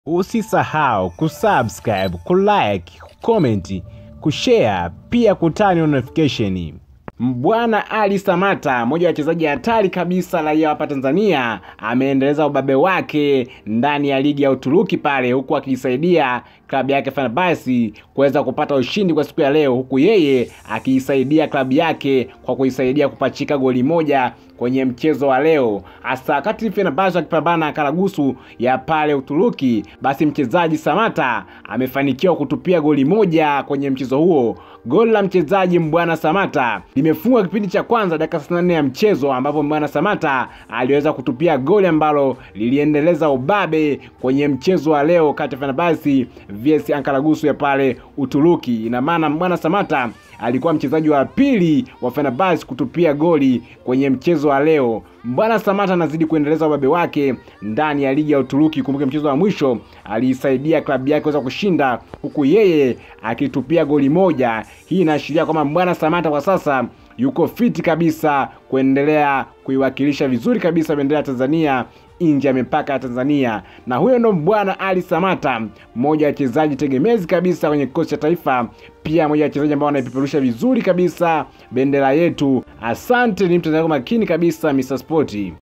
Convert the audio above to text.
Usisahau kusubscribe, kulike, kucomment, kushare pia kutani notification. Mbwana Ali Samata, mmoja wa wachezaji hatari kabisa raia hapa Tanzania, ameendeleza ubabe wake ndani ya ligi ya Uturuki pale, huku akiisaidia klabu yake Fenerbahce kuweza kupata ushindi kwa siku ya leo, huku yeye akiisaidia klabu yake kwa kuisaidia kupachika goli moja kwenye mchezo wa leo. Hasa wakati Fenerbahce akipambana na Karagusu ya pale Uturuki, basi mchezaji Samata amefanikiwa kutupia goli moja kwenye mchezo huo. Goli la mchezaji Mbwana Samata limefungwa kipindi cha kwanza dakika 64 ya mchezo, ambapo Mbwana Samata aliweza kutupia goli ambalo liliendeleza ubabe kwenye mchezo wa leo kati ya Fenerbahce vs Ankaragusu ya pale Uturuki. Ina maana Mbwana Samata alikuwa mchezaji wa pili wa Fenerbahce kutupia goli kwenye mchezo wa leo. Mbwana Samata anazidi kuendeleza ubabe wake ndani ya ligi ya Uturuki. Kumbuke mchezo wa mwisho aliisaidia klabu yake kuweza kushinda, huku yeye akitupia goli moja. Hii inaashiria kwamba Mbwana Samata kwa sasa yuko fiti kabisa kuendelea kuiwakilisha vizuri kabisa bendera ya Tanzania nje ya mipaka ya Tanzania. Na huyo ndo Mbwana Ali Samata, mmoja wa wachezaji tegemezi kabisa kwenye kikosi cha taifa, pia mmoja wa wachezaji ambao wanaipeperusha vizuri kabisa bendera yetu. Asante, ni mtazamaji makini kabisa Mr. Sport.